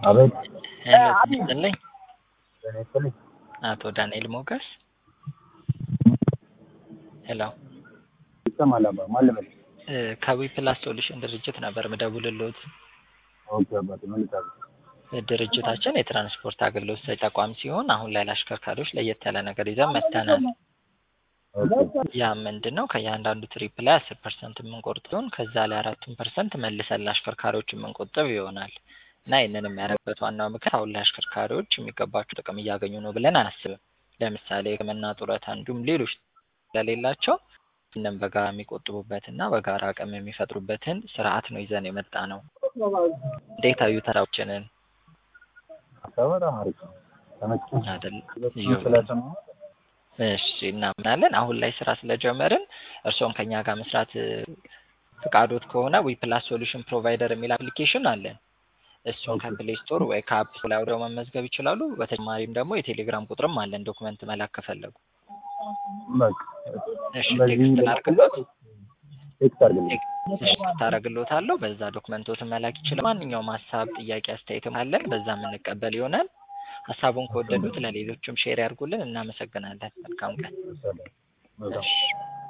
አቤት ሄሎ ይስጥልኝ ጤና ይስጥልኝ። አቶ ዳንኤል ሞገስ ሄሎ ይሰማል አባ ማን ልበል? እ ከዊ ፕላስ ሶሉሽን ድርጅት ነበር ምደውልልዎት። ኦኬ አባቴ ምን ልታዘዝ? ድርጅታችን የትራንስፖርት አገልግሎት ሰጪ ተቋም ሲሆን አሁን ላይ ለአሽከርካሪዎች ለየት ያለ ነገር ይዘን መጥተናል። ኦኬ ያ ምንድን ነው? ከእያንዳንዱ ትሪፕ ላይ አስር ፐርሰንት የምንቆርጥ ሲሆን ከዛ ላይ አራቱን ፐርሰንት መልሰን ለአሽከርካሪዎች የምንቆጥብ ይሆናል እና ይህንን የሚያደርግበት ዋናው ምክንያት አሁን ላይ አሽከርካሪዎች የሚገባቸው ጥቅም እያገኙ ነው ብለን አናስብም። ለምሳሌ ሕክምና፣ ጡረታ እንዲሁም ሌሎች ስለሌላቸው ይህንን በጋራ የሚቆጥቡበት እና በጋራ አቅም የሚፈጥሩበትን ስርዓት ነው ይዘን የመጣ ነው። እንዴት አዩት ሀሳባችንን? ሀሳብ በጣም አሪፍ ነው። ተመችቶኝ አይደል? ሁለቱም ስለሰማሁ እሺ እናምናለን። አሁን ላይ ስራ ስለጀመርን እርስዎም ከኛ ጋር መስራት እ፣ ፍቃዶት ከሆነ ዊ ፕላስ ሶሉሽን ፕሮቫይደር የሚል አፕሊኬሽን አለን። እሱን ከፕሌይ ስቶር ወይ ከአፕ ስቶር ላይ አውርደው መመዝገብ ይችላሉ። በተጨማሪም ደግሞ የቴሌግራም ቁጥርም አለን ዶክመንት መላክ ከፈለጉ። በቃ እሺ በዚህ ቴክስት ላድርግሎት? ቴክስት አድርግልኝ። እሺ ታደርግሎታለሁ። በዛ ዶክመንቶትን መላክ ይችላል። ማንኛውም ሀሳብ፣ ጥያቄ፣ አስተያየትም አለን በዛ የምንቀበል ይሆናል። ሀሳቡን ከወደዱት ለሌሎችም ሼር ያድርጉልን። እናመሰግናለን። መልካም ቀን። ሰላም። በጣም እሺ